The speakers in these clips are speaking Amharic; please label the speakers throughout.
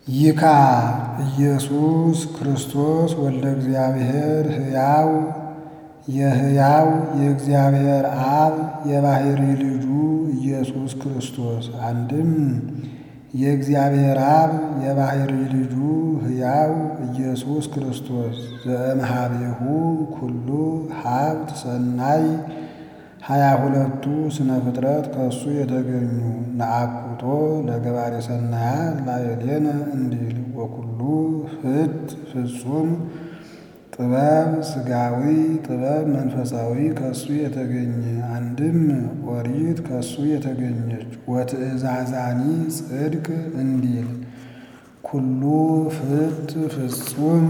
Speaker 1: ይካ ኢየሱስ ክርስቶስ ወልደ እግዚአብሔር ሕያው የሕያው የእግዚአብሔር አብ የባሕርይ ልጁ ኢየሱስ ክርስቶስ አንድም የእግዚአብሔር አብ የባሕርይ ልጁ ሕያው ኢየሱስ ክርስቶስ ዘእምኀቤሁ ኩሉ ሀብት ሰናይ ሀያ ሁለቱ ስነ ፍጥረት ከእሱ የተገኙ ነአኩቶ ለገባሬ ሰናያት ላዕሌነ እንዲል ወኩሉ ፍት ፍጹም ጥበብ ሥጋዊ ጥበብ መንፈሳዊ ከእሱ የተገኘ አንድም ኦሪት ከእሱ የተገኘች ወትእዛዛኒ ጽድቅ እንዲል ኩሉ ፍት ፍጹም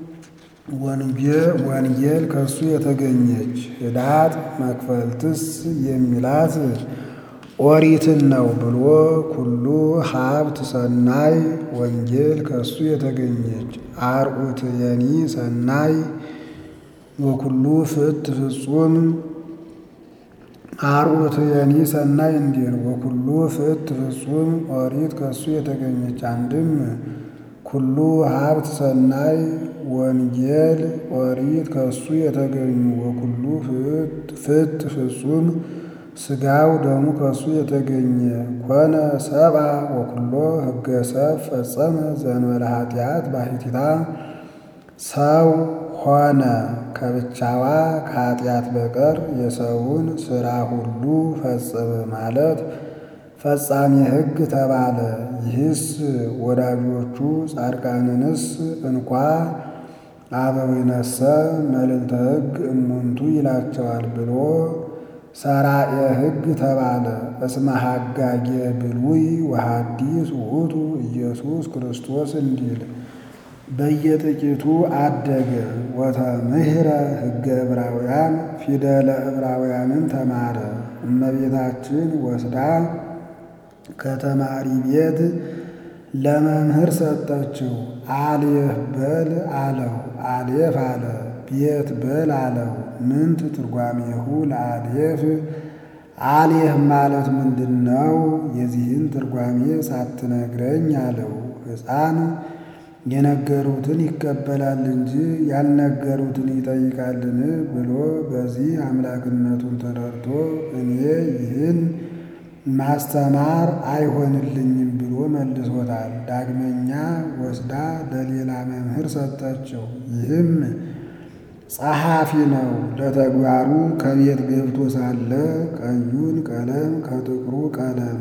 Speaker 1: ወንጌል ከእሱ የተገኘች ህዳጥ መክፈልትስ የሚላት ኦሪትን ነው ብሎ ኩሉ ሀብት ሰናይ ወንጌል ከእሱ የተገኘች አርዑትየኒ ሰናይ ወኩሉ ፍት ፍጹም አርዑትየኒ ሰናይ እንዲል ወኩሉ ፍት ፍጹም ኦሪት ከእሱ የተገኘች አንድም ኩሉ ሀብት ሰናይ ወንጌል ኦሪት ከእሱ የተገኙ ወኩሉ ፍት ፍጹም ሥጋው ደሙ ከእሱ የተገኘ ኮነ ሰብአ ወኩሎ ሕገ ሰብ ፈጸመ ዘእንበለ ኃጢአት ባሕቲታ ሰው ሆነ ከብቻዋ ከኃጢአት በቀር የሰውን ሥራ ሁሉ ፈጸመ ማለት ፈጻሜ ሕግ ተባለ። ይህስ ወዳጆቹ ጻድቃንንስ እንኳ አበዊነሰ መልዕልተ ሕግ እሙንቱ ይላቸዋል ብሎ ሰራኤ ሕግ ተባለ። እስመ ሐጋጌ ብሉይ ወሐዲስ ውእቱ ኢየሱስ ክርስቶስ እንዲል በየጥቂቱ አደገ። ወተምህረ ሕገ ዕብራውያን ፊደለ ዕብራውያንን ተማረ። እመቤታችን ወስዳ ከተማሪ ቤት ለመምህር ሰጠችው። አሌፍ በል አለው። አሌፍ አለ። ቤት በል አለው። ምንት ትርጓሜሁ ለአሌፍ አሌፍ ማለት ምንድን ነው? የዚህን ትርጓሜ ሳትነግረኝ አለው። ሕፃን የነገሩትን ይቀበላል እንጂ ያልነገሩትን ይጠይቃልን ብሎ በዚህ አምላክነቱን ተረድቶ እኔ ይህን ማስተማር አይሆንልኝም ብሎ መልሶታል። ዳግመኛ ወስዳ ለሌላ መምህር ሰጠችው። ይህም ጸሐፊ ነው። ለተግባሩ ከቤት ገብቶ ሳለ ቀዩን ቀለም ከጥቁሩ ቀለም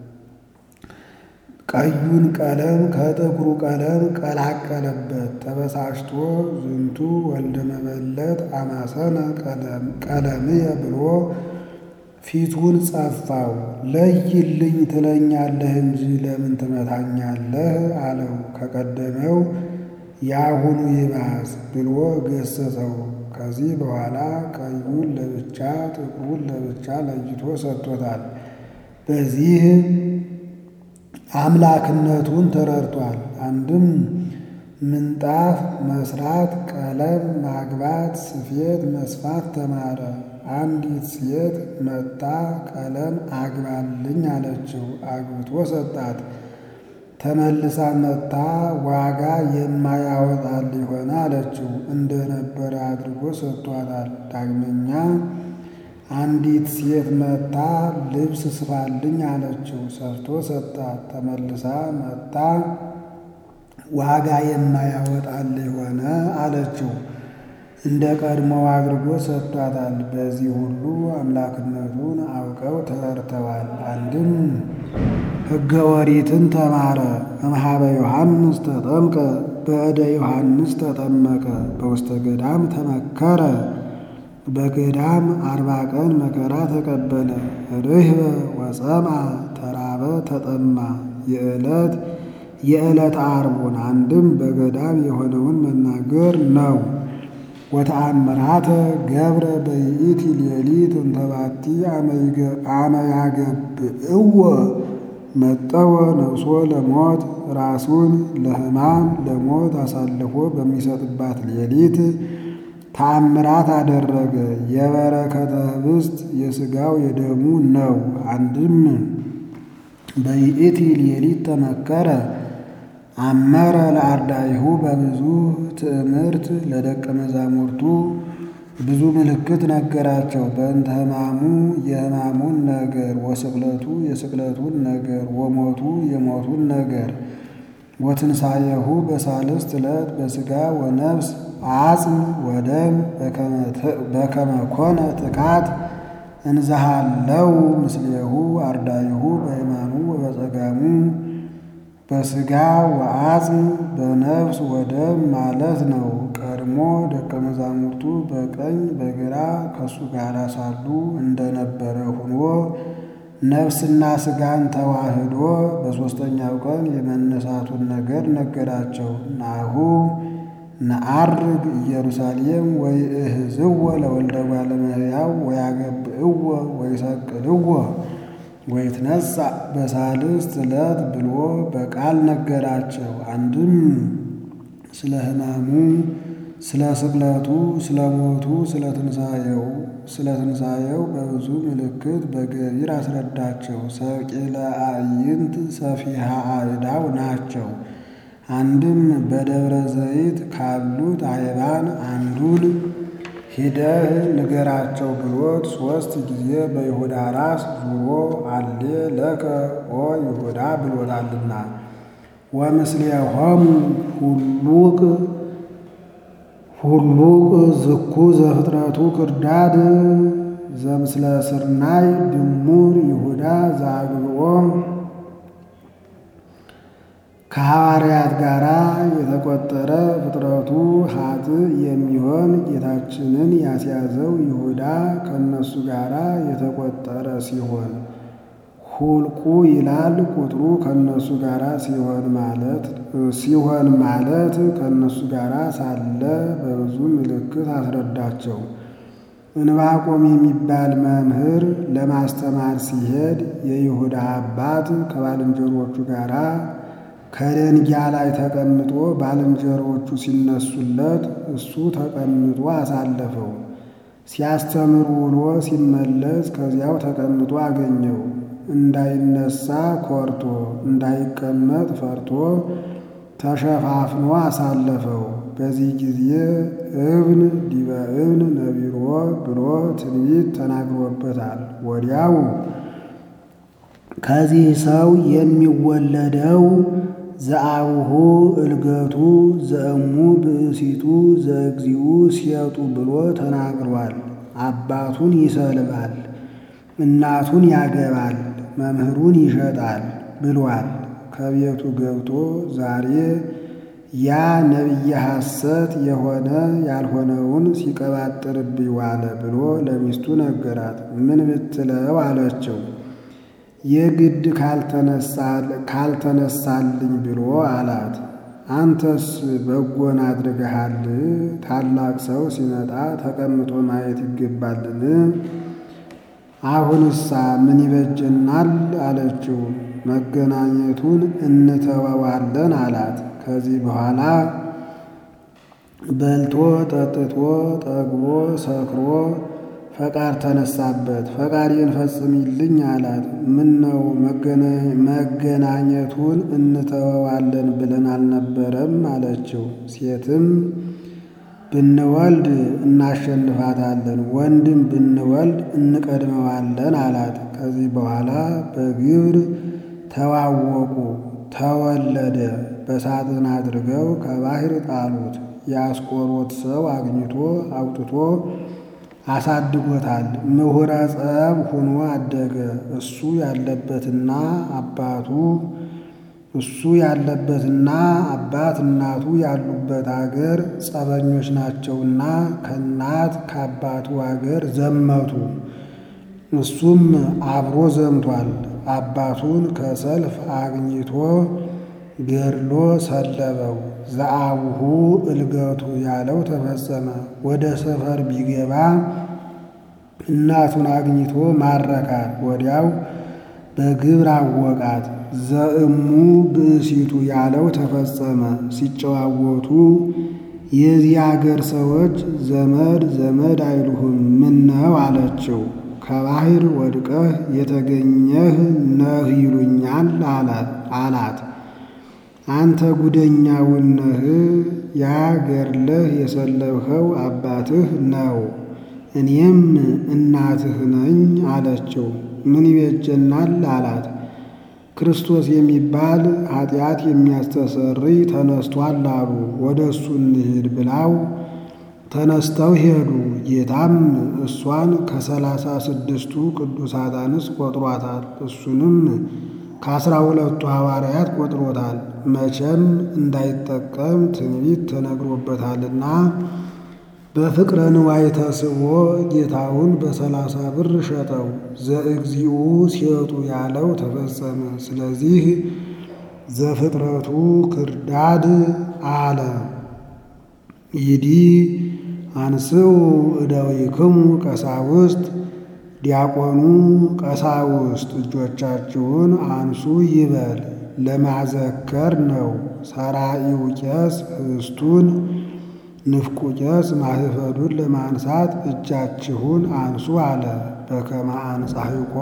Speaker 1: ቀዩን ቀለም ከጥቁሩ ቀለም ቀላቀለበት። ተበሳጭቶ ዝንቱ ወልደ መበለት አማሰነ ቀለምየ ብሎ ፊቱን ጸፋው። ለይልኝ ትለኛለህ እንጂ ለምን ትመታኛለህ? አለው። ከቀደመው የአሁኑ ይባስ ብሎ ገሰጸው። ከዚህ በኋላ ቀዩን ለብቻ ጥቁሩን ለብቻ ለይቶ ሰጥቶታል። በዚህ አምላክነቱን ተረድቷል። አንድም ምንጣፍ መስራት፣ ቀለም ማግባት፣ ስፌት መስፋት ተማረ። አንዲት ሴት መጣ ቀለም አግባልኝ አለችው። አግብቶ ሰጣት። ተመልሳ መጣ ዋጋ የማያወጣል ሊሆን አለችው። እንደነበረ አድርጎ ሰጥቷታል። ዳግመኛ አንዲት ሴት መጣ ልብስ ስፋልኝ አለችው። ሰርቶ ሰጣት። ተመልሳ መጣ ዋጋ የማያወጣል ሊሆነ አለችው። እንደ ቀድሞው አድርጎ ሰጥቷታል። በዚህ ሁሉ አምላክነቱን አውቀው ተረድተዋል። አንድም ሕገ ኦሪትን ተማረ። እምኀበ ዮሐንስ ተጠምቀ በእደ ዮሐንስ ተጠመቀ በውስተ ገዳም ተመከረ በገዳም አርባ ቀን መከራ ተቀበለ። ርህበ ወጸምአ ተራበ ተጠማ የዕለት የዕለት ዓርቡን አንድም በገዳም የሆነውን መናገር ነው። ወተአምራተ ገብረ በይእቲ ሌሊት እንተባቲ አመያገብእዎ መጠወ ነፍሶ ለሞት ራሱን ለሕማም ለሞት አሳልፎ በሚሰጥባት ሌሊት ተአምራት አደረገ። የበረከተ ኅብስት የሥጋው የደሙ ነው። አንድም በይእቲ ሌሊት ተመከረ አመረ ለአርዳኢሁ በብዙ ትእምርት ለደቀ መዛሙርቱ ብዙ ምልክት ነገራቸው። በእንተ ሕማሙ የሕማሙን ነገር፣ ወስቅለቱ የስቅለቱን ነገር፣ ወሞቱ የሞቱን ነገር፣ ወትንሣኤሁ በሳልስት ዕለት በሥጋ ወነፍስ አጽም ወደም በከመ ኮነ ትካት እንዘሃለው ምስሌሁ አርዳኢሁ በየማኑ ወበጸጋሙ በሥጋ ወአጽም በነፍስ ወደም ማለት ነው። ቀድሞ ደቀ መዛሙርቱ በቀኝ በግራ ከእሱ ጋር ሳሉ እንደነበረ ሆኖ ነፍስና ሥጋን ተዋህዶ በሦስተኛው ቀን የመነሳቱን ነገር ነገራቸው። ናሁ ነዐርግ ኢየሩሳሌም ወይእህዝዎ ለወልደ እጓለ እመሕያው ወያገብዕዎ ወይሰቅልዎ ወይትነሣእ በሳልስት ዕለት ብሎ በቃል ነገራቸው። አንድም ስለ ሕማሙ፣ ስለ ስቅለቱ፣ ስለ ሞቱ፣ ስለ ትንሣኤው ስለ ትንሣኤው በብዙ ምልክት በገቢር አስረዳቸው። ሰቂለ አዕይንት ሰፊሃ አእዳው ናቸው። አንድም በደብረ ዘይት ካሉት አይባን አንዱን ሂደህ ንገራቸው ብሎት ሦስት ጊዜ በይሁዳ ራስ ዙሮ አሌ ለከ ኦ ይሁዳ ብሎታልና። ወምስሌሆሙ ሁሉቅ ሁሉቅ ዝኩ ዘፍጥረቱ ክርዳድ ዘምስለ ስርናይ ድሙር ይሁዳ ዘአግብኦ ከሐዋርያት ጋር የተቆጠረ ፍጥረቱ ሀጥ የሚሆን ጌታችንን ያስያዘው ይሁዳ ከእነሱ ጋር የተቆጠረ ሲሆን ሁልቁ ይላል ቁጥሩ ከእነሱ ጋር ሲሆን ማለት ሲሆን ማለት ከእነሱ ጋር ሳለ በብዙ ምልክት አስረዳቸው። እንባቆም የሚባል መምህር ለማስተማር ሲሄድ የይሁዳ አባት ከባልንጀሮቹ ጋር ከደንጊያ ላይ ተቀምጦ ባልንጀሮቹ ሲነሱለት እሱ ተቀምጦ አሳለፈው። ሲያስተምር ውሎ ሲመለስ ከዚያው ተቀምጦ አገኘው። እንዳይነሳ ኮርቶ እንዳይቀመጥ ፈርቶ ተሸፋፍኖ አሳለፈው። በዚህ ጊዜ እብን ዲበ እብን ነቢሮ ብሎ ትንቢት ተናግሮበታል። ወዲያው ከዚህ ሰው የሚወለደው ዘአቡሁ እልገቱ ዘእሙ ብእሲቱ ዘእግዚኡ ሲያጡ ብሎ ተናግሯል። አባቱን ይሰልባል፣ እናቱን ያገባል፣ መምህሩን ይሸጣል ብሏል። ከቤቱ ገብቶ ዛሬ ያ ነቢየ ሐሰት የሆነ ያልሆነውን ሲቀባጥርብኝ ዋለ ብሎ ለሚስቱ ነገራት። ምን ብትለው አለችው። የግድ ካልተነሳልኝ ብሎ አላት። አንተስ በጎን አድርገሃል። ታላቅ ሰው ሲመጣ ተቀምጦ ማየት ይገባልን? አሁንሳ ምን ይበጀናል አለችው። መገናኘቱን እንተወዋለን አላት። ከዚህ በኋላ በልቶ ጠጥቶ ጠግቦ ሰክሮ ፈቃድ ተነሳበት። ፈቃዴን ፈጽሚልኝ አላት። ምን ነው መገናኘቱን እንተወዋለን ብለን አልነበረም አለችው። ሴትም ብንወልድ እናሸንፋታለን፣ ወንድም ብንወልድ እንቀድመዋለን አላት። ከዚህ በኋላ በግብር ተዋወቁ። ተወለደ። በሳጥን አድርገው ከባህር ጣሉት። የአስቆሮት ሰው አግኝቶ አውጥቶ አሳድጎታል። ምሁረ ጸብ ሆኖ አደገ። እሱ ያለበትና አባቱ እሱ ያለበትና አባት እናቱ ያሉበት አገር ጸበኞች ናቸውና ከእናት ከአባቱ አገር ዘመቱ። እሱም አብሮ ዘምቷል። አባቱን ከሰልፍ አግኝቶ ገድሎ ሰለበው። ዘአቡሁ እልገቱ ያለው ተፈጸመ። ወደ ሰፈር ቢገባ እናቱን አግኝቶ ማረካት። ወዲያው በግብር አወቃት። ዘእሙ ብእሲቱ ያለው ተፈጸመ። ሲጨዋወቱ የዚህ አገር ሰዎች ዘመድ ዘመድ አይሉህም ምነው አለችው። ከባህር ወድቀህ የተገኘህ ነህ ይሉኛል አላት። አንተ ጉደኛውን ነህ፣ ያ ገድለህ የሰለብኸው አባትህ ነው፣ እኔም እናትህ ነኝ አለችው። ምን ይቤጀናል አላት። ክርስቶስ የሚባል ኃጢአት የሚያስተሰርይ ተነስቷል አሉ። ወደ እሱ እንሂድ ብላው ተነስተው ሄዱ። ጌታም እሷን ከሰላሳ ስድስቱ ቅዱሳት አንስት ቆጥሯታል። እሱንም ከአስራ ሁለቱ ሐዋርያት ቆጥሮታል። መቼም እንዳይጠቀም ትንቢት ተነግሮበታልና በፍቅረ ንዋይ ተስቦ ጌታውን በሰላሳ ብር ሸጠው። ዘእግዚኡ ሲወጡ ያለው ተፈጸመ። ስለዚህ ዘፍጥረቱ ክርዳድ አለ። ይዲ አንስኡ እደዊክሙ ቀሳውስት ዲያቆኑ ቀሳውስት እጆቻችሁን አንሱ ይበል። ለማዘከር ነው። ሰራኢው ቄስ ህብስቱን ንፍቁ ቄስ ማህፈዱን ለማንሳት እጃችሁን አንሱ አለ። በከመ አንጻሕቆ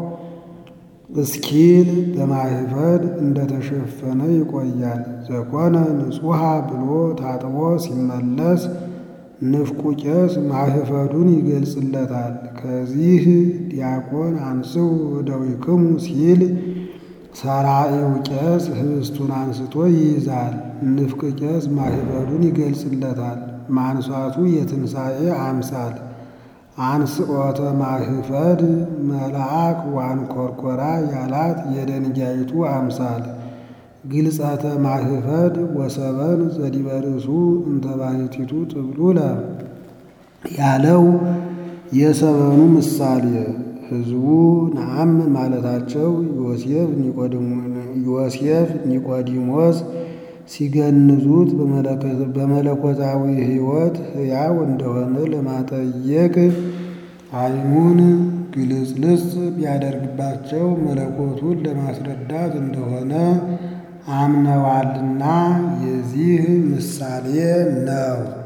Speaker 1: እስኪል በማህፈድ እንደተሸፈነ ይቆያል። ዘኮነ ንጹሐ ብሎ ታጥቦ ሲመለስ ንፍቁ ቄስ ማህፈዱን ይገልጽለታል። ከዚህ ዲያቆን አንስው እደዊክሙ ሲል ሰራኢው ቄስ ህብስቱን አንስቶ ይይዛል። ንፍቅ ቄስ ማህበዱን ይገልጽለታል። ማንሳቱ የትንሣኤ አምሳል አንስኦተ ማህፈድ መልአክ ዋንኮርኮራ ያላት የደንጋይቱ አምሳል ግልጸተ ማህፈድ ወሰበን ዘዲበርሱ እንተባሕቲቱ ጥብሉለ ያለው የሰበኑ ምሳሌ ሕዝቡ ነአም ማለታቸው ዮሴፍ ኒቆዲሞስ ሲገንዙት በመለኮታዊ ሕይወት ሕያው እንደሆነ ለማጠየቅ ዓይኑን ግልጽልጽ ቢያደርግባቸው መለኮቱን ለማስረዳት እንደሆነ አምነዋልና የዚህ ምሳሌ ነው።